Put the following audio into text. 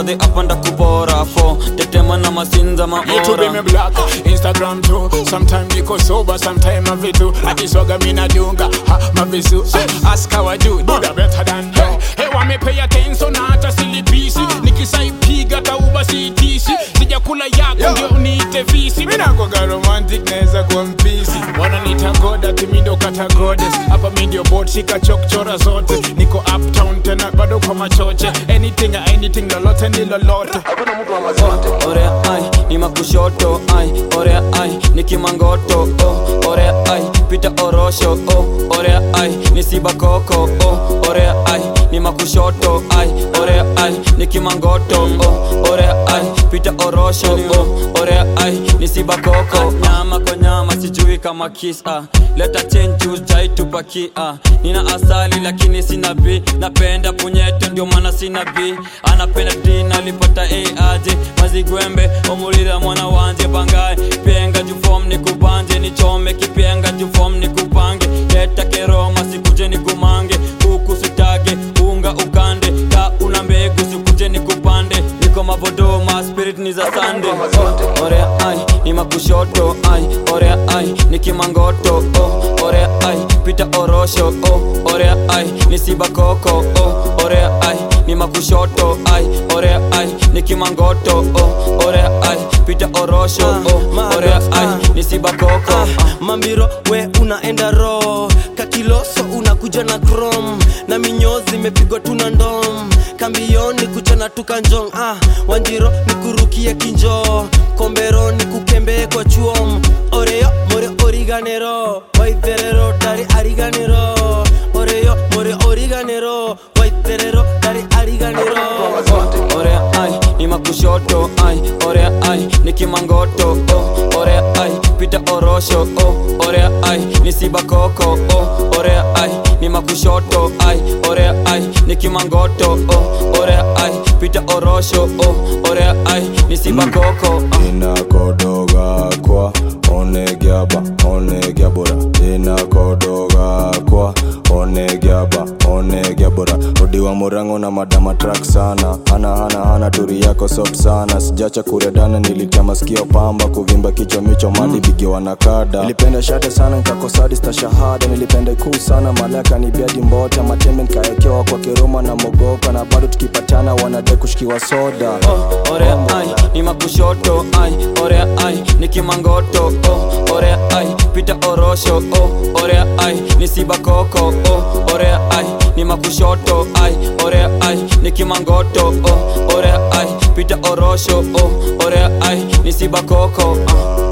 madhe apanda kupora fo tetema na masinza YouTube me maora black, Instagram too. Sometime niko sober, sometime mavitu. Akiswaga mina dunga, ha mavisu. Eh, Ask how I do, do the better than hey. Hey, wame pay attention na hata silipisi. Nikisaipiga tauba sitisi. Sijakula yako ndio niite visi. Mina kwaga romantic naweza kuwa mpisi. Wananiita god ati mi ndo kata goddess. Hapa mi ndio bot shika chokchora zote. Niko uptown tena bado kwa machoche. Anything anything lolote ni lolote. orea ai ni makushoto ai orea ai ni kimangoto oh, orea ai pita orosho oh, orea ai ni sibakoko oh, orea ai ni makushoto ai orea ai ni kimangoto oh, orea ai pita orosho oh, orea ai ni sibakoko nyama kwa nyama sijui kama kisa leta chenju jaitupakia nina asali lakini sina b napenda punyeto ndio maana sina b anapenda d nalipata a aje mazigwembe omulira mwana wanje bangaye penga jufom nikubanje nichome kipenga jufom nikupange leta keroma sikuje nikumange kuku sitage unga ukande ka una mbegu sikuje nikupande niko mavodoma spirit ni za sande oh, orea ai ni makushoto ai orea ai ni kimangoto oh, orea ai pita orosho oh, orea ai ni sibakoko oh, orea ai ni makushoto ai orea ai ni kimangoto oh, orea ai pita orosho oh, orea ai ni sibakoko Ah, mambiro we unaenda ro kakiloso unakuja na krom na minyozi imepigwa tuna ndom kambioni kuchana tukanjong ah, wanjiro nikurukie kinjo kombero nikukembee kwa chuom oreyo more origanero waitherero dari ariganero oreyo more origanero waitherero dari ariganero orea ai ni makushoto ai orea ai ni kimangoto oh, orea ai pita orosho oh, orea ai ni sibakoko oh, orea ai ni makushoto ai orea ai ni kimangoto oh, orea ai pita orosho oh, orea ai ni sibakoko ah. inakodoga kwa onegiaba onegiabora inakodoga kwa onegiaba onegiabora odiwa murango na madama trak sana hana hana hana turi yako soft sana sijacha kuredana nilitia masikio pamba kuvimba kichwa micho mali bigiwa na kada nilipenda shate sana nkakosadista shahada nilipenda ikuu sana malaka ni biadi mbota matembe nkaekewa kwa kiruma na mogoka na bado tukipatana wanade kushikiwa soda oh, orea ai ni makushoto ai orea ai ni kimangoto oh, orea ai pita orosho oh, orea ai ni sibakoko oh, orea ai ni makushoto ai orea ai ni kimangoto oh, orea ai pita orosho oh, orea ai ni sibakoko ah.